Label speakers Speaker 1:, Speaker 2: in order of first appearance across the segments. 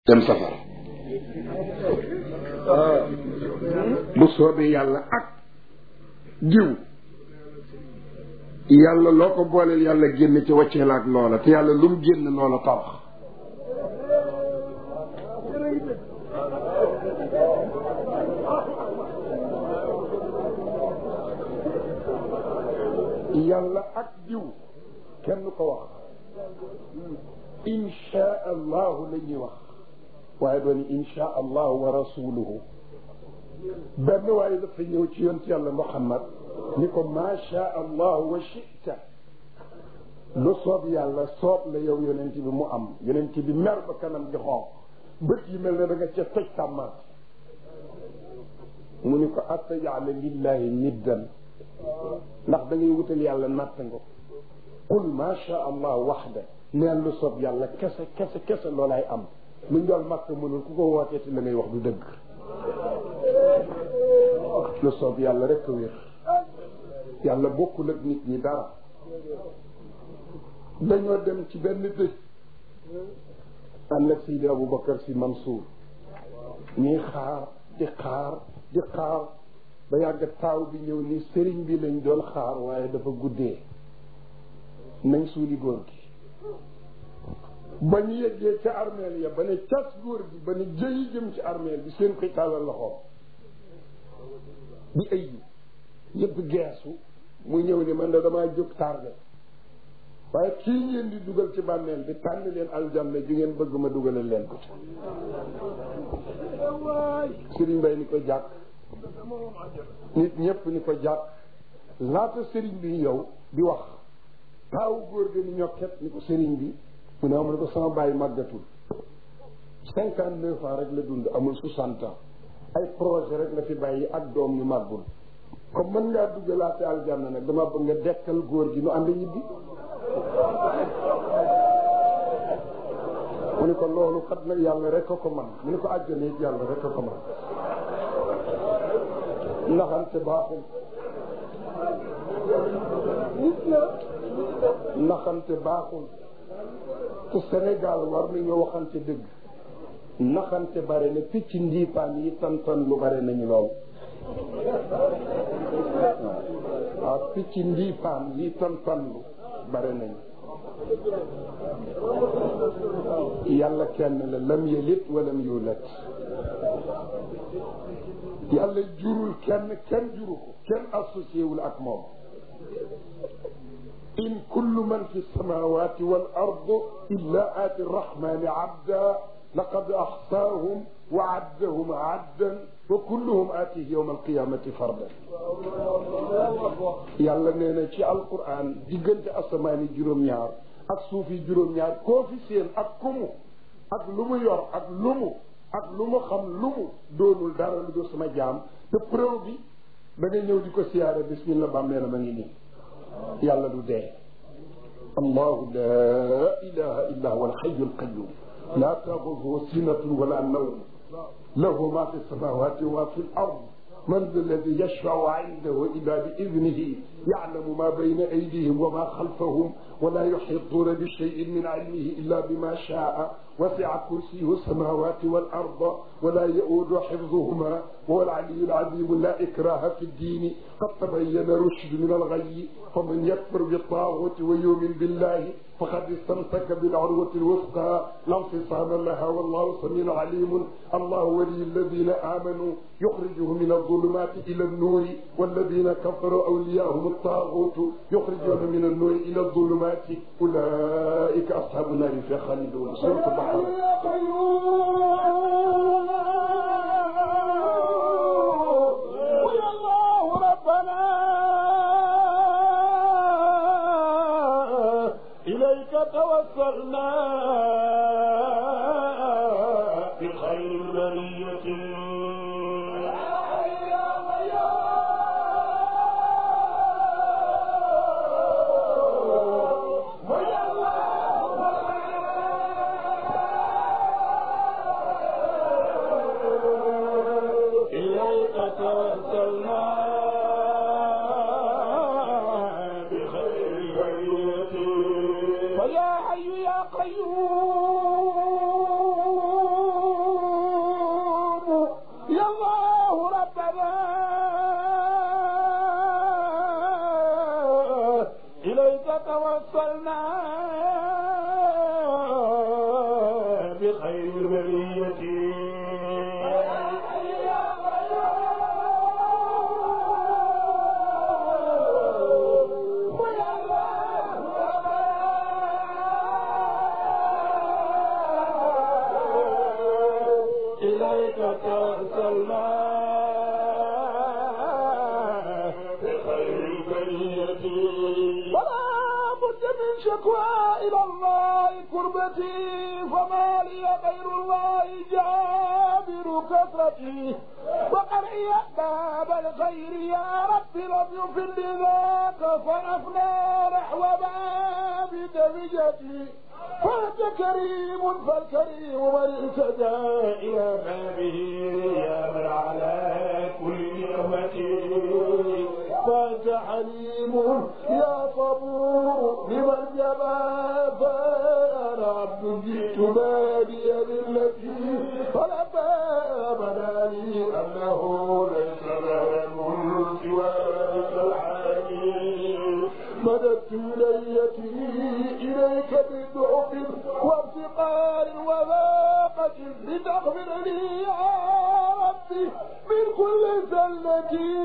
Speaker 1: dem safara bu soobee yàlla ak jiw yàlla loo ko booleel yàlla génn ci wàccee la ak loola te yàlla lu mu génn loola tabax yàlla ak jiw kenn ko wax insha allahu la ñuy wax waaye doon insha allahu wa rasuluhu benn waaye dafa ñëw ci yonent yàlla muhammad ni ko macha allahu wa chita lu soob yàlla soob la yow yonent bi mu am yonent bi mer ba kanam di xonq bët yi mel ne da nga ca toj tàmmaat mu ni ko attajaala lillahi niddan ndax da ngay wutal yàlla natt nga qul macha allah waxda neen lu soob yàlla kese kese kese loolaay am lu njool màkk mënul ku ko wootee te la ngay wax du dëgg lu soob yàlla rek a wér yàlla bokkul ak nit ñi dara dañoo dem ci benn dëj ànd ak Seydi Aboubacar si Mansour ñuy xaar di xaar di xaar ba yàgg taaw bi ñëw ni sëriñ bi lañ doon xaar waaye dafa guddee nañ suuli góor gi ba ñu yeggee ca armeel ya ba ne cas góor gi ba ne jëyi jëm ci armeel bi seen koy tàllal loxoom di ëyyu ñëpp geesu mu ñëw ni man da damaa jóg tardé waaye kii ngeen di dugal ci bàmmeel bi tànn leen aljanna ju ngeen bëgg ma dugalal leen ko ci sëriñ bay ni ko jàkk nit ñëpp ni ko jàkk laata sëriñ bi yow di wax taawu góor gi ni ñokket ni ko sëriñ bi mu ne amul ko sama bàyyi màggatul cinquante neuf ans rek la dund amul soixante ans ay projet rek la fi bàyyi ak doom yu màggul comme mën ngaa duggalaate aljanna nag dama bëgg nga dekkal góor gi nu ànd ñibbi mu ne ko loolu kat nag yàlla rek a ko man mu ne ko àjjana it yàlla rek a ko man naxante baaxul naxante baaxul te Sénégal war nañoo waxante dëgg naxante bare na picc ndiipaan yi tantan lu bare nañu lool waaw picc ndiipaan yi tantan lu bare nañu yàlla kenn la lam yelit walam yulat yàlla jurul kenn kenn juru ko kenn associé wul ak moom in kullu man fi samawati wal ard illa aati rrahmani abda laqad axsaahum wa addahum addan wa kulluhum aatihi yowma alqiyamati fardan yàlla nee na ci alquran diggante asamaani juróom-ñaar ak suuf yi juróom-ñaar koo fi seen ak kumu ak lu mu yor ak lu mu ak lu mu xam lu mu doonul dara lu dul sama jaam te preuve bi da nga ñëw di ko siyaare bismillah bàmmee na ma ngi nii yàlla du dee allahu la ilaha illa huwa alxayu alqayum la taaxuduhu sinatun wala nawm lahu ma fi samawati wa fi l ard من ذا الذي يشفع عنده إلا بإذنه يعلم ما بين أيديهم وما خلفهم ولا يحيطون بشيء من علمه إلا بما شاء وسع كرسيه السماوات والأرض ولا يؤود حفظهما وهو العلي العظيم لا إكراه في الدين قد تبين رشد من الغي فمن يكفر بالطاغوت ويؤمن بالله فقد استمسك بالعروة الوثقى لا انفصام لها والله سميع عليم الله ولي الذين آمنوا يخرجهم من الظلمات إلى النور والذين كفروا أولياءهم الطاغوت يخرجون من النور إلى الظلمات أولئك أصحاب النار في خالدون سورة البحر
Speaker 2: إليك توسلنا بخير برية إليك توسلنا بخير برية فيا حي يا قيوم
Speaker 1: يا الله ربنا
Speaker 2: إليك توصلنا بخير البرية إليك توصلنا بخير البرية
Speaker 1: ولا بد من شكوى إلى الله كربتي فما لي غير الله جابر كثرتي وقرئي باب الخير يا رب لم يفل ذاك فرفنا نحو باب دمجتي فأنت كريم فالكريم من اهتدى
Speaker 2: إلى بابه يا من على كل نعمة
Speaker 1: فأنت حليم يا صبور لمن جبى فأنا عبد جئت بادي بالتي فلما بدا لي أنه ليس له الملك ولا الحليم مددت يدي إليك بدعب وافتقار وذاقة لتغفر لي يا ربي من كل زلتي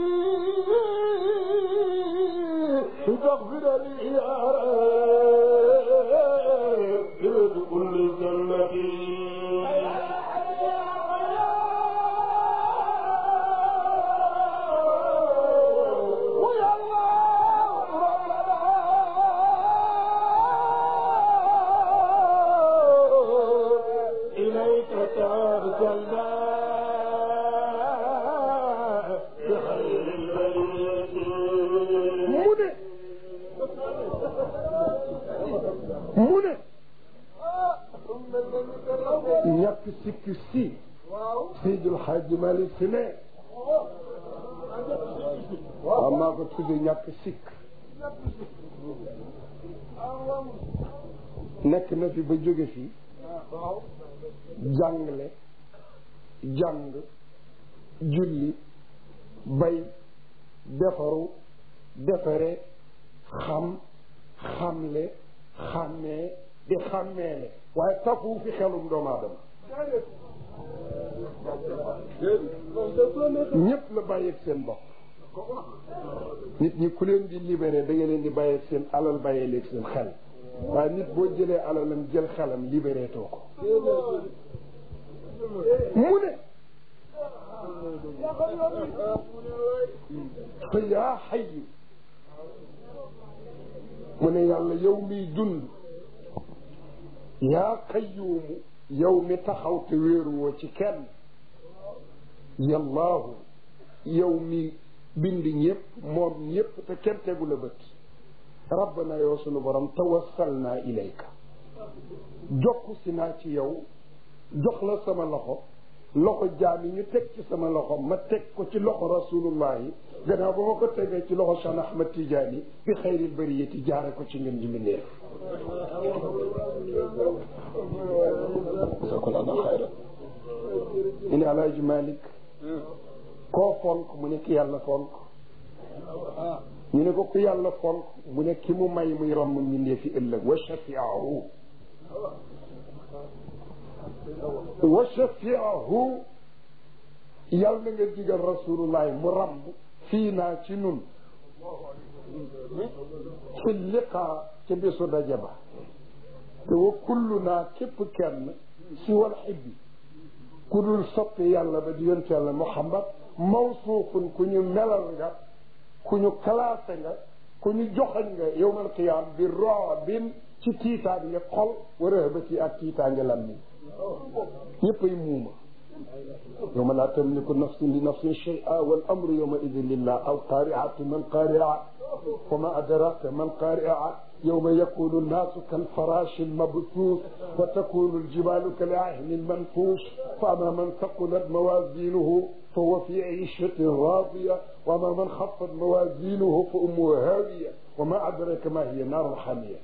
Speaker 1: لتغفر لي يا ربي من كل زلتي ويا الله ربنا
Speaker 2: إليك توكلنا بخير البرية
Speaker 1: mu ne mu ne ñàkk sikk si Seydil Hadji Malick si ne waaw maa ko tudde ñàkk sikk nekk na fi ba jóge fi jàngale jàng julli bay defaru defare xam xamle xàmmee di xàmmeele waaye tafu fi xelum doomu aadama ñëpp la bàyyeeg seen bopp nit ñi ku leen di libéré da nga leen di bàyyeeg seen alal bàyyee leeg seen xel waaye nit boo jëlee alalam jël xelam libéré too ko mu ne fa yaa xayu mu ne yàlla yow miy dund yaa qayyuumu yow mi taxaw te wéeruwoo ci kenn yallaahu yow mi bind ñëpp moom ñëpp te kenn tegu la bët rabbana yow sunu borom tawassalnaa ilayka jokku si naa ci yow jox la sama loxo loxo jaam yi ñu teg ci sama loxo ma teg ko ci loxo rasulullahi gannaaw ba ma ko tegee ci loxo Cheikh Ahmad Tidiane bi xayril bariyati jaare ko ci ngeen ji mbindeef sakolana xayra ñu ne alaaji Malik koo fonk mu ne ki yàlla fonk ñu ne ko ku yàlla fonk mu ne ki mu may muy romb mbindee fi ëllëg wa shafiahu wa shafiahu yàlla na nga digal rasulullahi mu ramb fii naa ci nun ci liqaa ca bésu daje ba te wa kullu naa képp kenn si wal xibbi ku dul soppi yàlla ba di yonte yàlla muhammad mawsuufun ku ñu melal nga ku ñu classé nga ku ñu joxañ nga yowmal qiyaam bi roobin ci tiitaange xol wa rëhbati ak tiitaange lammiñ ñëppay muuma yowma laa tamliku nafsun li nafsin shay'a wal amru yowma idin lillah aw qaari'atu man qaari'a wa ma adraka man qaari'a yowma yakunu nnaasu kalfaraashi lmabsuus wa takunu aljibalu kal'ahni lmanfuush fa amma man thaqulat mawaaziinuhu fa huwa fi 'iishatin raadiya wa amma man khaffat mawaaziinuhu fa ummuhu haawiya wa ma adraka ma hiya naarun haamiya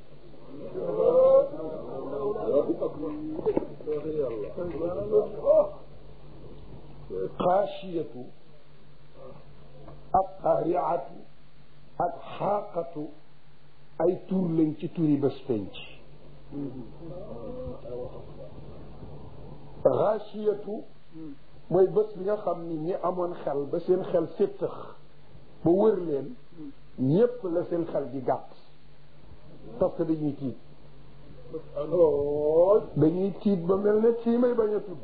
Speaker 1: xaashiyatu ak xaariatu ak xaaqatu ay tur lañ ci turi bés penc xaashiyatu mooy bés bi nga xam ni ñi amoon xel ba seen xel séttax ba wër leen ñépp la seen xel di gàtt parce que dañuy tiit dañuy tiit ba mel ne kii may bañ a tudd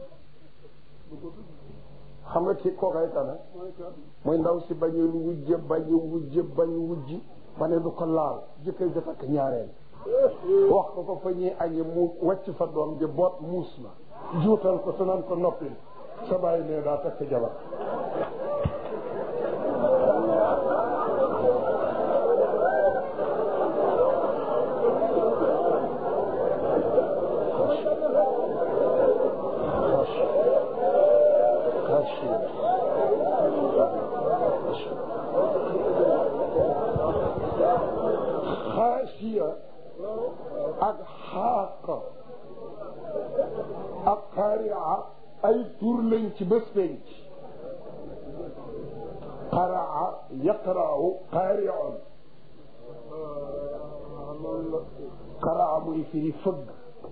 Speaker 1: xam nga kii kookay tana mooy ndaw si bañoon wujje bañ wujje bañ wujji ba ne du ko laal jëkkër ja takk ñaareel wax ko ko fa ñuy añe mu wàcc fa doom ji boot muus na juutal ko te naan ko noppil sa bàyyi ne daa takk jabar xaasiya ak xaaqa ak xaaria ay tur lañ ci bés penc qaraa yaqra'u qaari'un qaraa muy firi fëgg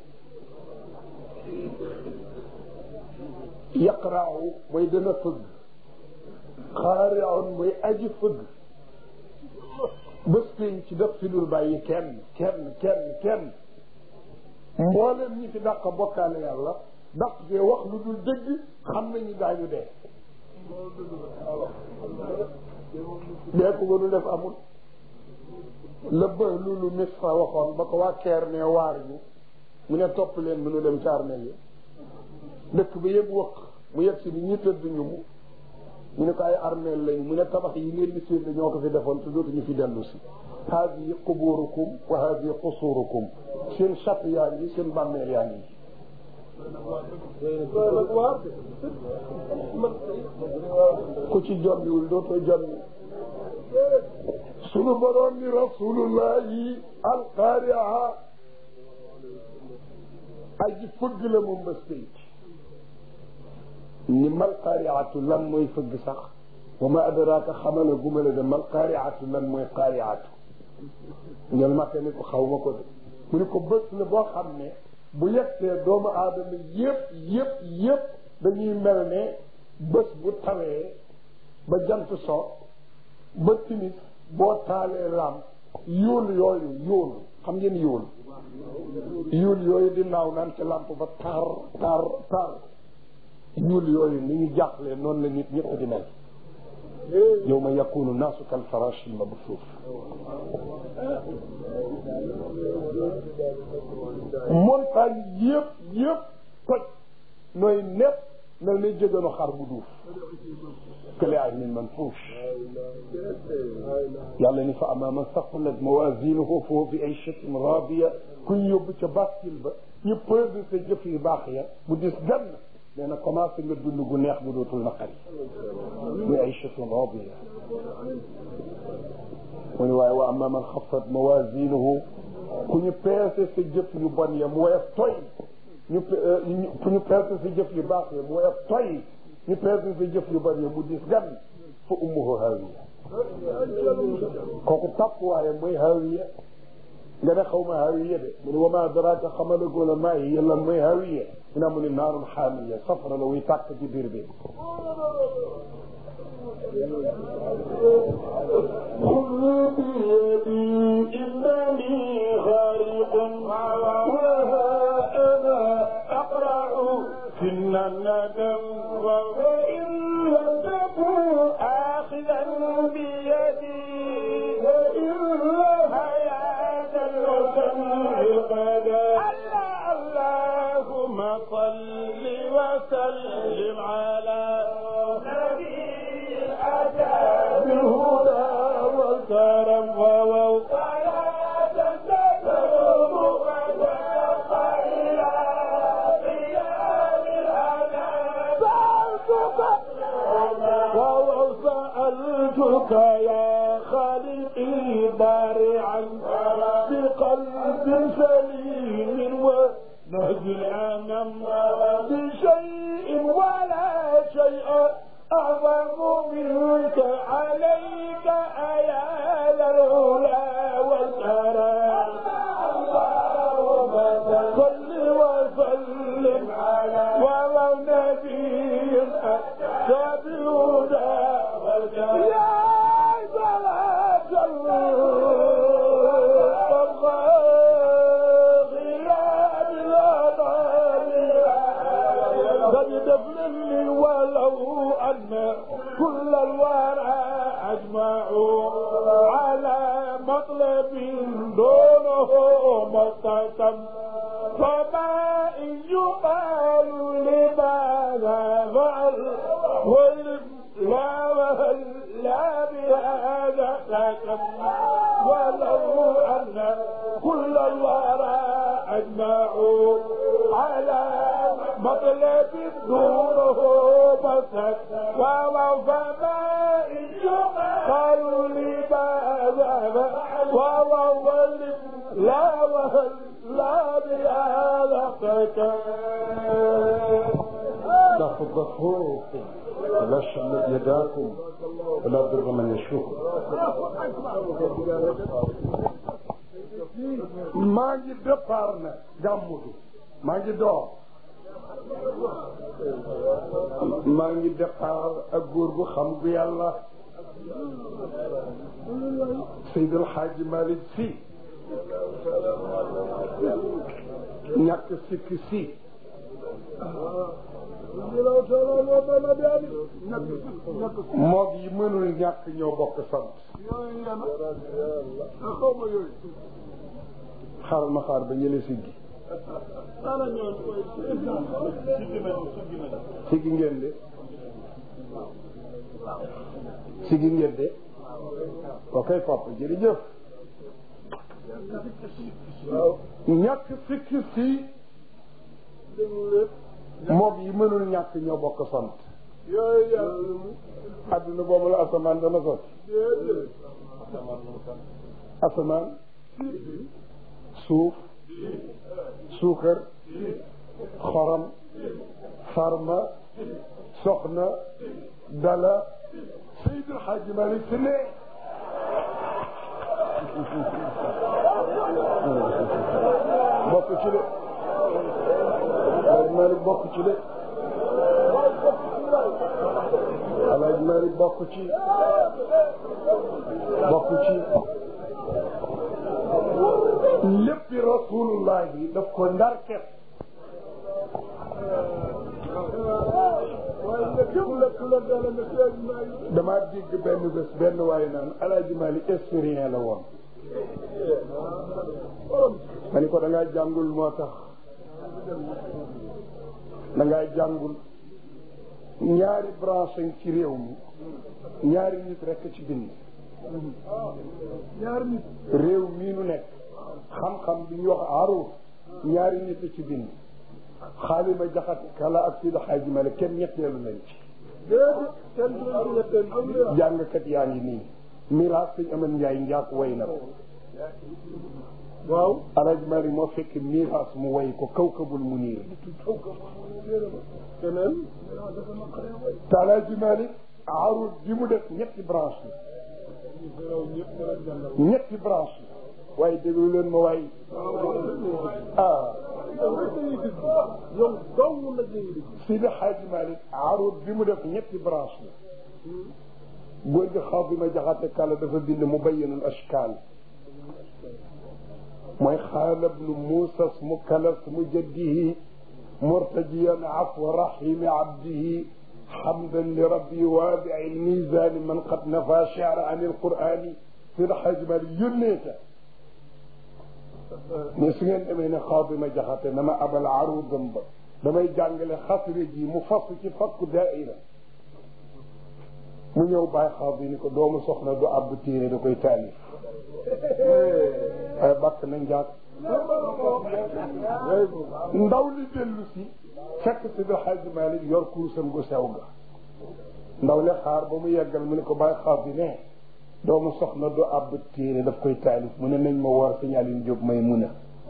Speaker 1: yaqra'u mooy dana fëgg qaari'un mooy aji fëgg bés pénc ci def fi dul bàyyi kenn kenn kenn kenn mboolem ñi fi dàq bokkaale yàlla dàq fee wax lu dul dëgg xam nañu daañu dee dee ko gënu def amul la ba lulu misra waxoon ba ko waa keer ne waar ñu mu ne topp leen mu nu dem ci armeel yi dëkk ba yëpp wëq mu yegg si ni ñi tëdd ñu mu ñu ne ko ay armeel lañu mu ne tabax yi ngeen di séen ñoo ko fi defoon te dootuñu fi dellu si haadihi quburukum wa haadihi qusurukum seen chap yaa ngi seen bàmmeel yaa ngi ku ci jombiwul dootoo jombi sunu borom ni rasulullahi alqaari'a aji fëgg la moom bés pénc ni mal qaariatu lan mooy fëgg sax wa ma adraaka xamala gumale de mal qaariatu lan mooy qaariatu ngel makke ni ko xaw ma ko de mu ni ko bés la boo xam ne bu yegsee doomu aadama yëpp yëpp yëpp dañuy mel ne bés bu tawee ba jant so ba timis boo taalee lam yóol yooyu yóol xam ngeen yóol yóol yooyu di naaw naan ci lamp ba tar tar tar ñuul yooyu ni ñu jàqlee noonu la nit ñëpp di mel yawma yakunu naasu kal farashi al mabsuuf montagne yëpp yëpp toj nooy nepp mel ni jégano xar bu duuf kële ay min manfuush yàlla ni fa ama man saqulat mawazinuhu fa huwa fi aychatin radiya ku ñu yóbbu ca bascule ba ñu pesé sa jëf yu baax ya mu dis gann nee na commencé nga dund gu neex bu dootul naqari muy aychatun radiya mu ne waaye wa ama man xafat mawazinuhu ku ñu peese sa jëf yu bon ya mu woyof toy ñu ku ñu peese sa jëf yu baax ya mu woyof toy ñu peese sa jëf yu bon ya mu dis gan fa ummuhu hawiya kooku tàpp waaye mooy hawiya nga ne xaw ma hawiya de mu ne wa ma adraka xamalagoo la maa yi lan mooy hawiya mu ne mu ne naarun xaamiya safara la wuy tàkk ci biir bi
Speaker 2: خذ بيدي إنني غارق وها أنا أقرع في الندم وإن لم تكن آخذا بيدي وإلا حياة القدر اللهم صل وسلم على نبي الأتى بالهدى والكرم وصلاة تدوم وتبقى إلى قيام الأنام وسألتك يا خالقي بارعا بقلب سليم ونهج الأنام بشيء ولا شيء ولدفن ولو أن كل الورى أجمعوا على مطلب دونه مستسم فما إن يقال لماذا فعل ولم لا وهل لا بهذا سكن ولو أن كل الورى أجمعوا على مطلب دونه مسك وفما إن قالوا لماذا وهو لا وهل لا بهذا سكن
Speaker 1: لا تضغطوكم ولا شمل يداكم ولا ضر من يشوف maa ngi départ na gàmmudu maa ngi door maa ngi départ ak góor gu xam gu yàlla Seydil Hadji Malick Sy ñàkk sikk si moog yi mënul ñàkk ñoo bokk sant xaaral ma xaar ba yële siggi siggi ngeen de siggi ngeen de ok papa jërëjëf ñàkk sikki si moog yi mënul ñàkk ñoo bokk sant adduna boobu la asamaan dana sotti asamaan suuf suukar xorom farma soxna dala Seydil Hadji Malick si ne bokk ci de Alaaji Malick bokk ci de Alaaji Malick bokk ci bokk ci léppi rasulullah yi daf ko ndar ket damaa dégg benn bés benn waaye naan Alaaji Malick historien la woon ma ni ko da ngaa jàngul moo tax da ngaa jàngul ñaari branche ci réew mi ñaari nit rekk ci bind ñaari nit réew mii nu nekk xam-xam bi ñu wax aruuf ñaari nit ci bind xaalima jaxate kala ak Sidi Xaaji Malik kenn ñetteelu nañ ci jàngkat yaa ngi nii miraas sëñ aman njaay njaak way na ko waaw Alaaji Malik moo fekk miraas mu way ko kawkabul muniir keneen te Alaaji Malik aruuf bi mu def ñetti branche la ñetti branche la waaye déglu leen ma waay ah Sidi Xaaji Malik aruuf bi mu def ñetti branche la góor gi xaw bi ma jaxate kàlla dafa bind mu bayyinul ashkaal mooy xaalab nu muusas mu kalas mu jaddihi murtajiyan afwa rahimi abdihi xamdan li rabbi waabi'i l-miizaani man qad nafa shi'ra an il-qur'aani Sidi Xaaji Malik yónnee ca mais su ngeen demee ne xaw bi ma jaxate na ma abal arudam ba damay jàngale xasri ji mu fasu ci fakku daaira mu ñëw bàyyi xaw bi ni ko doomu soxna du àbb téere da koy taalif waaye bàkk na njaag ndaw li dellu si fekk si bi xaaji Malik yor kuusam gu sew ga ndaw li xaar ba mu yeggal mu ne ko bàyyi xaw bi ne doomu soxna du àbb téere daf koy taalif mu ne nañ ma woor signalin jóg may mun a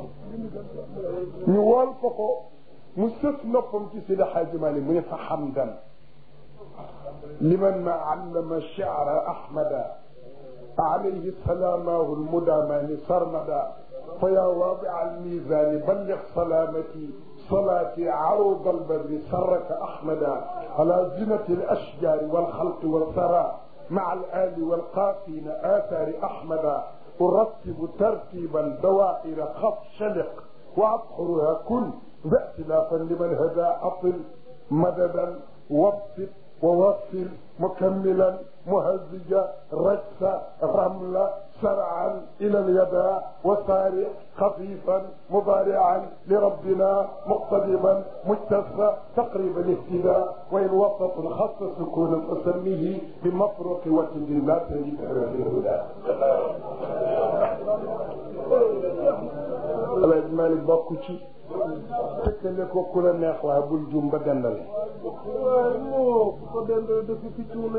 Speaker 1: ñu wool ko ko mu sëf noppam ci Sidi Xaaji Malik mu ne fa xamdan liman ma allama shi'ra ahmada alayhi salaamahu lmudamani sarmada fa yaa waadi'a almiizani balligh salaamati صلاتي عروض البر سرك أحمدا على زنة الأشجار والخلق والثرى مع الآل والقافين آثار أحمدا أرتب ترتيبا دوائر خط شلق وأبحرها كل ذا اختلافا لمن هدى أطل مددا وفق ووفر مكملا مهزجا رجسا رملا سرعا الى اليداء وسارع خفيفا مضارعا لربنا مقتدما مجتثا تقريبا اهتداء وان وسط خص سكونا فسميه بمفرق وتد لا تجد في الهدى alaaj Malik bokk ci tëkkale ko ku la neex waaye bul jum ba dendale
Speaker 2: waaye moo ko dendal dëkk fi cuune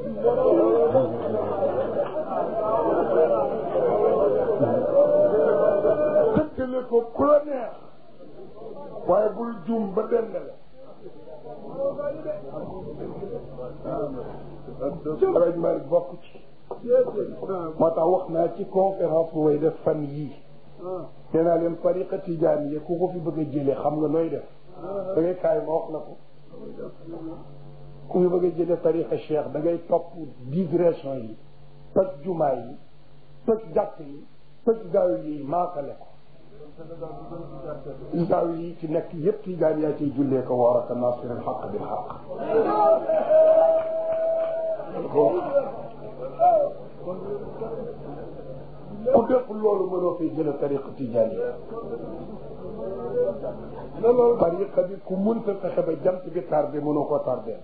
Speaker 1: tëkkale ko ku la neex waaye bul jum ba dendale alaaj Malik bokk ci moo tax wax naa ci conférence bu way def fan yii nee naa leen tariqa tijaan yi ku ko fi bëgg a jëlee xam nga nooy def da ngay kaay ma wax la ko ku fi bëgg a jëlee tariqa cheikh da ngay topp digression yi toj jumaa yi toj jàkk yi toj gaaw yi maakale ko gaaw yi ci nekk yëpp tijaan yaa ciy jullee ko waaraka nasir al xaq bil xaq ku def loolu mënoo fay jële tariqa tijaan yi tariqa bi ku mënta fexe ba jant bi tardé mënoo ko tardé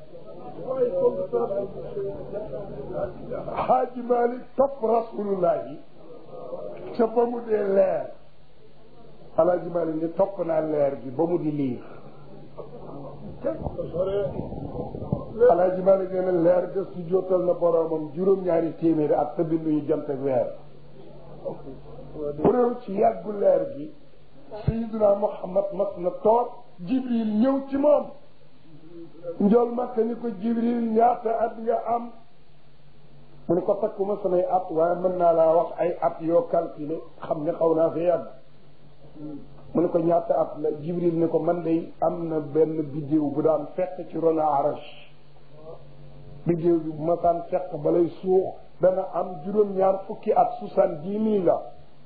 Speaker 1: xaaji Malik topp rasulullahi ca ba mu dee leer alaaji Malik ni topp naa leer bi ba mu di liir alaaji Malik nee na leer ga su jootal na boroomam juróom-ñaari téeméeri at te binduñu jant ak weer preuve ci yàggu leer gi sayiduna Muhammad mas na toog Jibril ñëw ci moom njool makka ni ko Jibril ñaata at nga am mu ne ko takkuma samay at waaye mën naa laa wax ay at yoo calculé xam ne xaw naa fi yàgg mu ne ko ñaata at la Jibril ne ko man day am na benn bidéew bu daan fekk ci rona arash bidéew bi bu ma saan fekk balay suux dana am juróom-ñaar fukki at soixante-dix mille la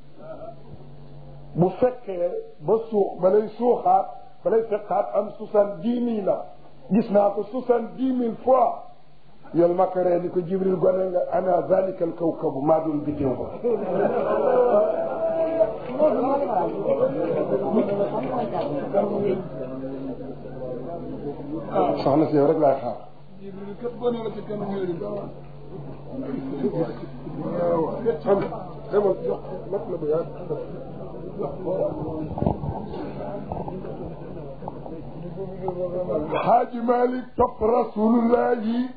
Speaker 1: bu fekkee ba suux balay suuxaat balay fekkaat am soixante-dix mille la gis naa ko soixante-dix mille fois yol makaree ni ko jibril gone nga ana zalika al kawkabu maa doon bidéew ba soxna si yow rek laay xaar xaaji Malik topp rasulullah yi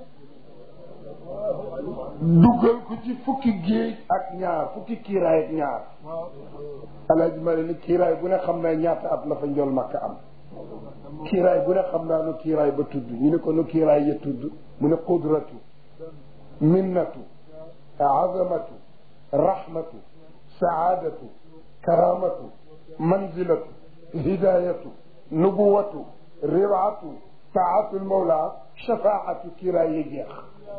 Speaker 1: dugal ko ci fukki géej ak ñaar fukki kiiraay ak ñaar alaaji Malik ni kiiraay bu ne xam naa ñaata at la fa njool makka am kiiraay bu ne xam naa nu kiiraay ba tudd ñu ne ko nu kiiraay ya tudd mu ne qudratu minnatu azamatu rahmatu saadatu karamatu manzilatu hidayatu nubuwatu riwaatu taatul mawla shafaatu kiiraay yi jeex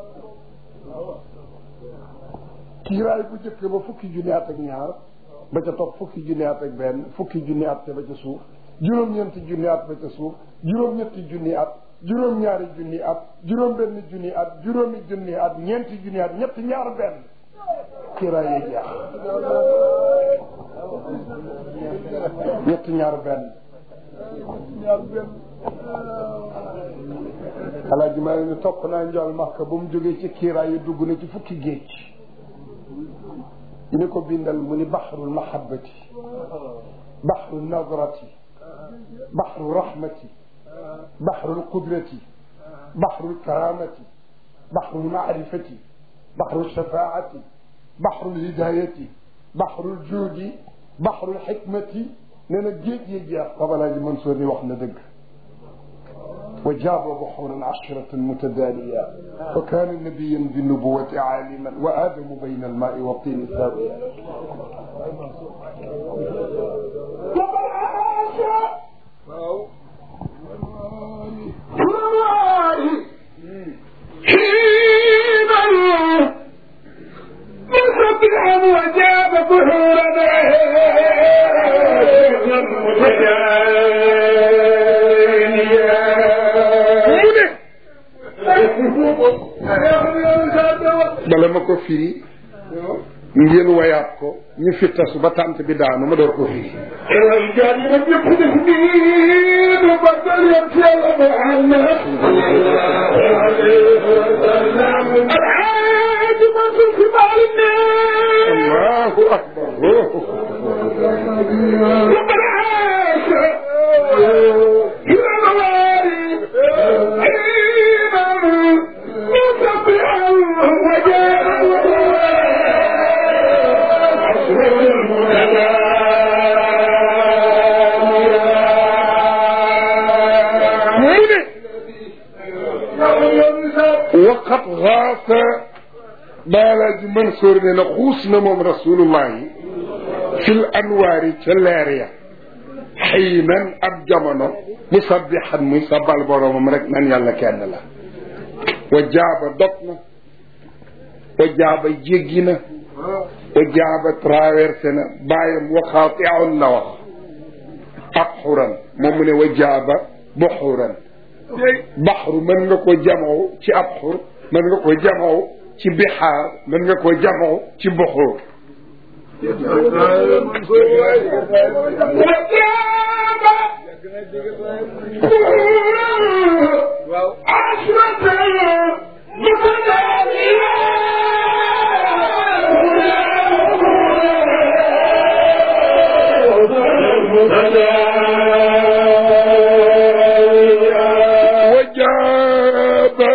Speaker 1: kiiraay bu jëkk ba fukki junni at ak ñaar ba ca topp fukki junni at ak benn fukki junni at te ba ca suuf juróom-ñeenti junni at ba ca suuf juróom-ñetti junni at juróom-ñaari junni at juróom-benn junni at juróomi junni at ñeenti junni at ñetti ñaar benn kiiraay yi jeex ñetti ñaar benn alaaji maa ngi topp naa njool makka ba mu jógee ci kiiraay yi dugg na ci fukki géej ñu ne ko bindal mu ni baxrul mahabbati baxru nadrati baxru rahmati baxru qudrati baxru karamati baxru maarifati baxru shafaati baxru hidayati baxru juudi baxru xikmati nee na géej yi jeex babalaaji Mansour ni wax na dëgg wa jaaba buxuuran ashratan mutadaaniya wa kaana nabiyan bi nubuwati aaliman wa aadamu bayna almaai wa tiini saawiya
Speaker 2: وجاب بحورنا متدانيا
Speaker 1: bala ma ko firi ngeen wayaat ko ñu fi tasu ba tànt bi daanu ma door ko firi
Speaker 2: jaar yi nag ñëpp def nii nu bagal yam ci yàlla Muhammad alxaaji Mansour si baal ne
Speaker 1: allahu akbar
Speaker 2: ربنا عاش إلى موارد عينا مصبحا وجاء
Speaker 1: mu ne waqat xaasa baalaaji Mansour ne na xuus na moom rasulullahi fil anwaari ca leer ya xiinan ab jamono musabbixan muy sabal boromam rek nan yàlla kenn la wa jaaba dog na wa jaaba jéggi na wa jaaba traversé na bàyyam waxaatiun la wax abxuran moom mu ne wa jaaba buxuran baxru mën nga ko jamoo ci abxur mën nga ko jamoo ci bixaar mën nga ko jamoo ci buxur wa jaaba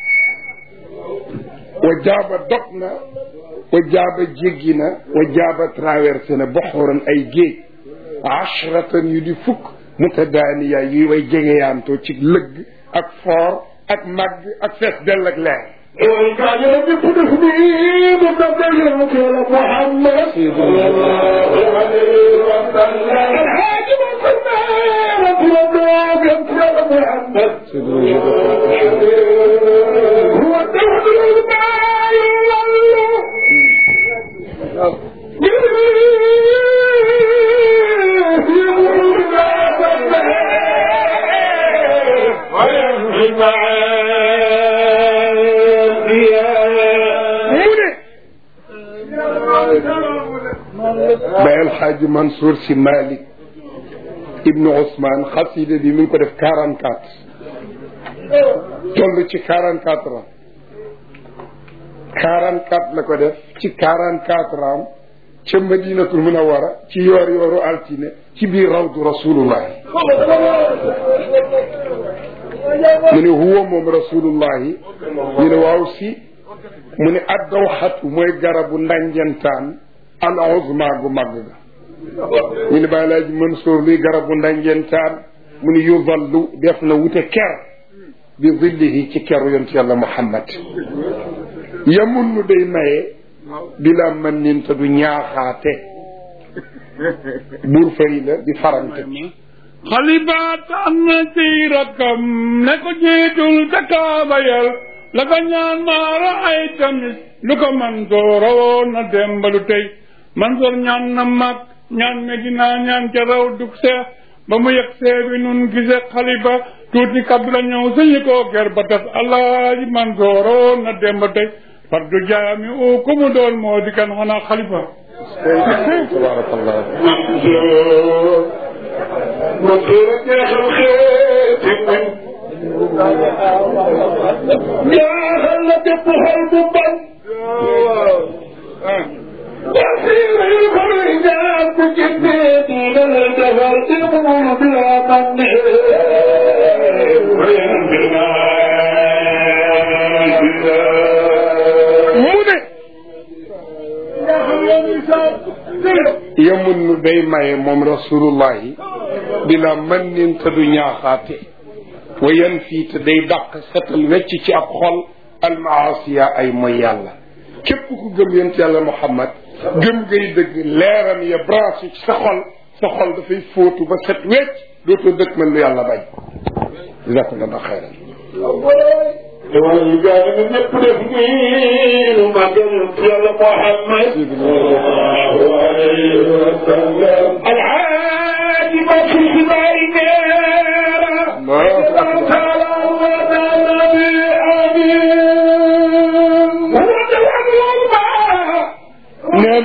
Speaker 1: wa jaaba dog na wa jaaba jéggi na wa jaaba traversé na boxoran ay géej ashratan yu di fukk mutadaaniya yuy way jegeyaantoo ci lëgg ak foor ak màgg ak fees dell ak leer
Speaker 2: jaar yi nag ñëpp def nii nu bagal yam ci yàlla Muhammad alxaaji Mansour ne turandoom yam ci yàlla Muhammad هو الدهر الماء والله
Speaker 1: mu ne bay alxaaji Mansour si Malick ibnu Ousmane xasida bi mi ngi ko def quarante quatre toll ci quarante quatre ans quarante quatre la ko def ci quarante quatre ans ca Madinatul Munawara ci yoor yooru altine ci biir rawdu rasulullahi mu ne huwa moom rasulullahi ñu ne waaw si mu ne addawxatu mooy garabu ndanjantaan al uzma gu màgg ga ñu ne bàyyi laaji Mansour luy garabu ndanjantaan mu ne yudallu def na wute ker bi zillihi ci keru yonent yàlla Muhammad yamun nu day maye bila man nin te du ñaaxaate buur fari la di farante
Speaker 3: xalibaat am na ci rakkam ne ko jiitul ca kaaba yal la ko ñaan maara ay tamit lu ko Mansoor rawoon na dembalu tey Mansoor ñaan na mag ñaan Medina ñaan ca raw dug seex ba mu yegg see bi nun gise xaliba tuuti kaddu la ñëw sañu koo ger ba tas alaaji Mansoor rawoon na demba tey fardu jaami u ku mu doon moo di kan xanaa xalifa
Speaker 1: tabarakallah
Speaker 2: Mansour jeexal xeeti muñ jaaxal na bépp xol bu bañ wasiir yi koy ñaan bu jëndee diina la defar ilmu bila man
Speaker 1: mu ne yamun nu day maye moom rasulullahi bila man nin te du ñaaxaate wa yan fii te day dàq setal wecc ci ab xol almaasiya ay mooy yàlla képp ku gëm yent yàlla muhammad gëm ngay dëgg leeram ya branché ci sa xol sa xol dafay fóotu ba set wecc dootoo dëkk mel lu yàlla bañ jazakumullah xayran
Speaker 2: loolu gaa yi ñëpp def nii lu màggal ci yàlla Muhammad sallallahu alayhi wa sallam alxaaji Bakri si bàyyi neera
Speaker 1: Allahu akbar.
Speaker 2: taala wa nabi amin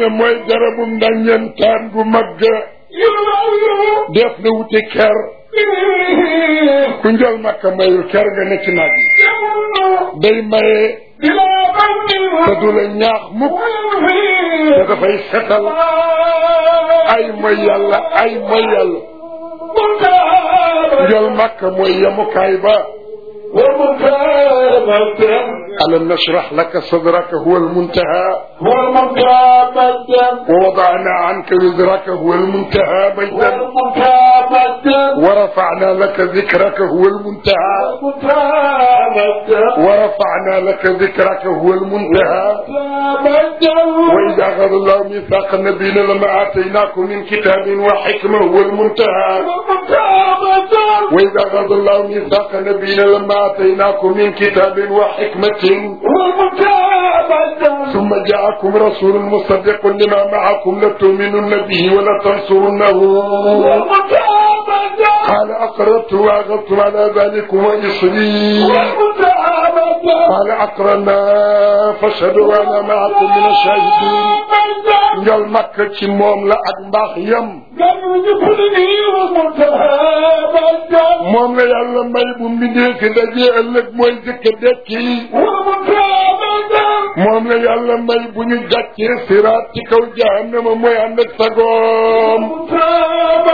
Speaker 1: na mooy garabu ndaññantaan gu mag def na wuti ker ku njol makka mayul ker nga ne ci naaj yi day maye te du la ñaax mukk te dafay setal ay mooy yàlla ay mooy yàlla njol makka mooy yemukaay ba ألم نشرح لك صدرك هو المنتهى
Speaker 2: هو المنتهى مجدا
Speaker 1: ووضعنا عنك وزرك هو المنتهى مجدا
Speaker 2: والمنتهى مجدا
Speaker 1: ورفعنا لك ذكرك هو المنتهى
Speaker 2: والمنتهى مجدا
Speaker 1: ورفعنا لك ذكرك هو المنتهى
Speaker 2: مجدا
Speaker 1: وإذا أخذ الله ميثاق النبيين لما آتيناكم من كتاب وحكمة هو المنتهى
Speaker 2: والمنتهى مجدا
Speaker 1: وإذا أخذ الله ميثاق النبيين لما آتيناكم من كتاب وحكمة
Speaker 2: والمنتهى مجدا
Speaker 1: ثم جاءكم رسول مصدق لما معكم لتؤمنن به ولتنصرنه
Speaker 2: والمنتهى مجدا
Speaker 1: قال أقررت وأخذتم على ذلك وإصري
Speaker 2: والمنتهى مجدا
Speaker 1: قال أقرنا فاشهدوا وأنا معكم من الشاهدين
Speaker 2: مجدا
Speaker 1: njol makk ci moom la ak mbaax yam
Speaker 2: قالوا جبرني والمنتهى مجدا
Speaker 1: moom la yàlla may bu mbindee fi dajee ëllëg mooy jëkk dekki
Speaker 2: والمنتهى مجدا
Speaker 1: moom la yàlla may bu ñu jàccee siraat ci kaw jahannama mooy ànd ak sagoom
Speaker 2: والمنتهى